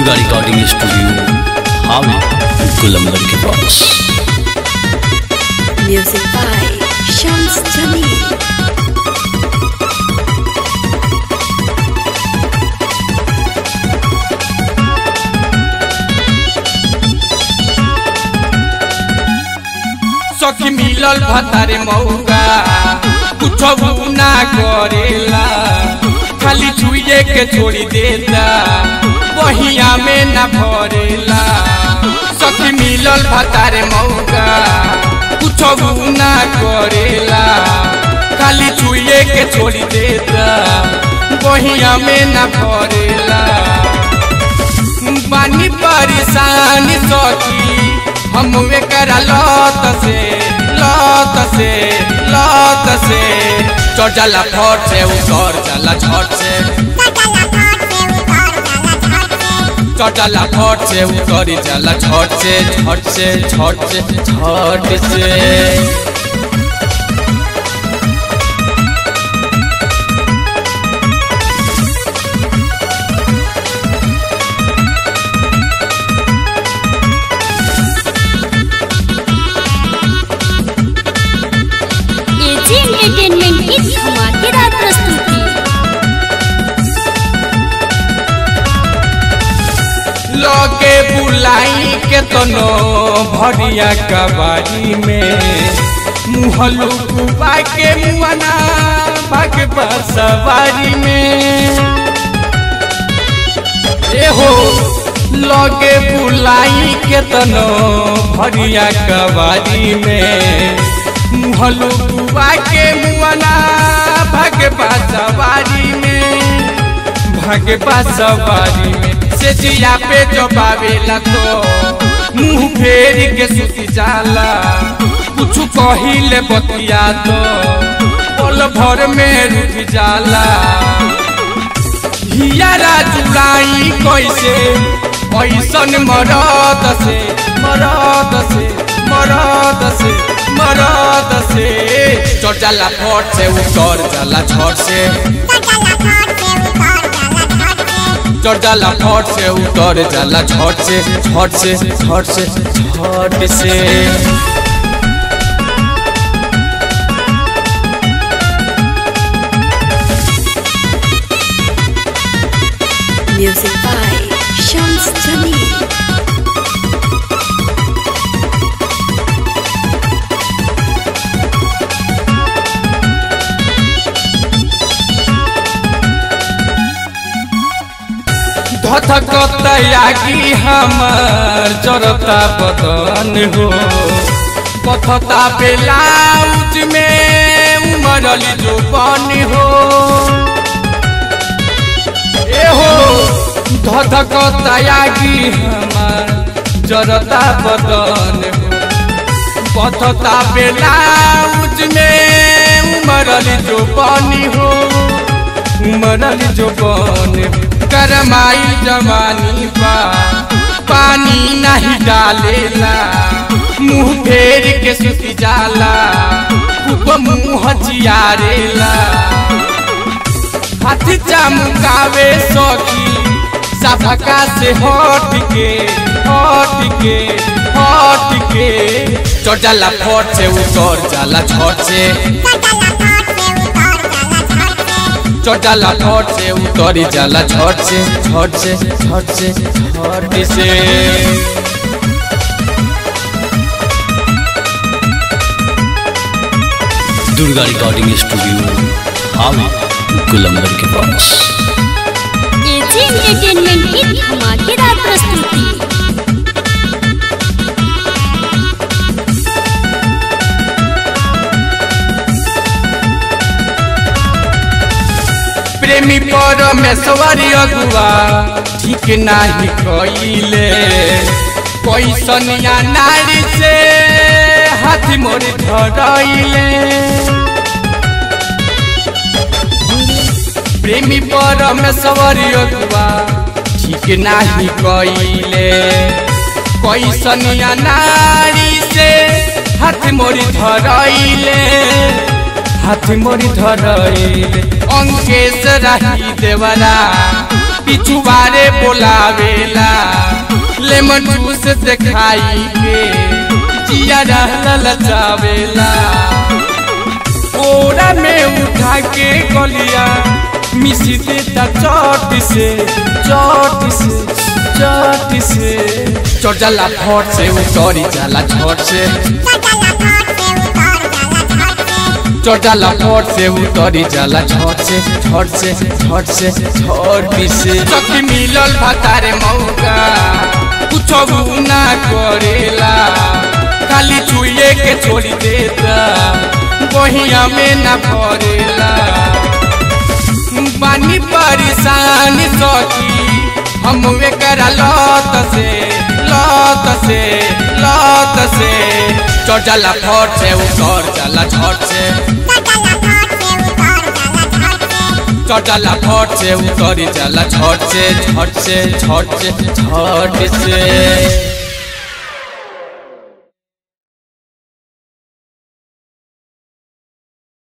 Durga recording studio हावे गुलंबर के पास Music by Shams Jamil. सखी मिलल भतारे मौका कुछ ना करेला खाली छुए के छोड़ी देता बहिया में ना भरेला सखी मिलल भतारे मौका कुछ ना करेला खाली छुए के छोड़ी देता बहिया में ना भरेला बानी परेशान सखी हम एकरा लत से लत से लत से चढ़ जाला फट से उतर जाला झट से चढ़ जाला फट से उतर जाला झट से झट से झट से झट से एजी एंटरटेनमेंट की धमाकेदार प्रस्तुति लगे बुलाई के तनो भरिया कबाड़ी में मुहलू कुबा के मुआना भाग सवारी में ए हो लगे बुलाई के तनो भरिया कबाड़ी में मुहलू कुबा के मुआना भाग सवारी में भागे सवारी में से जिया पे जो बावेला तो मुंह फेर के सुती जाला कुछ कहिले बतिया तो पल भर में रुक जाला हियारा जुड़ाई कैसे ऐसन मरद से मरद से मरद से मरद से चढ़ जाला फट से उतर जाला झट से चढ़ जाला फट से उतर जाला झट से झट से झट से झट से Music by Shams Jamil. धथकतयागी हमर जरता बदन हो कथता बेलाउज में उमरली जो बन हो ए हो धथकतयागी हमर जरता बदन हो कथता बेलाउज में उमरली जो बनी हो उमरल जो बन करमाई जवानी बा पानी नहीं डालेला मुंह फेर के सुती जाला खूब मुंह जियारेला हाथ चमकावे सखी सभका से हट के हट के हट के चढ़ जाला फट से उतर जाला झट से चढ़ जाला फट से उतरी जाला झट से झट से झट से झट से दुर्गा रिकॉर्डिंग स्टूडियो हावे गुलंबर के पास एजी एंटरटेनमेंट की धमाकेदार प्रस्तुति प्रेमी परमेश्वरी अगुआ ठीक नाही कइले कैसन या नारी से हाथ मोर धरइले प्रेमी परमेश्वरी अगुआ ठीक नाही कइले कैसन या नारी से हाथ मोर धरइले हाथ मोरी धरइले अंकेश राही देवरा पिछुआरे बोलावेला लेमन जूस देखाई के जिया ललचावेला कोरा में उठा के गलिया मिसी देता चोट से चोट से चोट से चोट जाला फट से उतरी जाला झट से चोट जाला फट से उतरी जाला झट से झट से झट से झट से सखी मिलल भतारे मौका कुछ ना करेला खाली छुए के छोड़ी देता बहिया में न भरेला बानी परेशान सखी हम एकरा लत से लत से लत से चढ़ जाला फट से उतर जाला झट से चढ़ जाला फट से उतरी जाला झट से झट से झट से झट से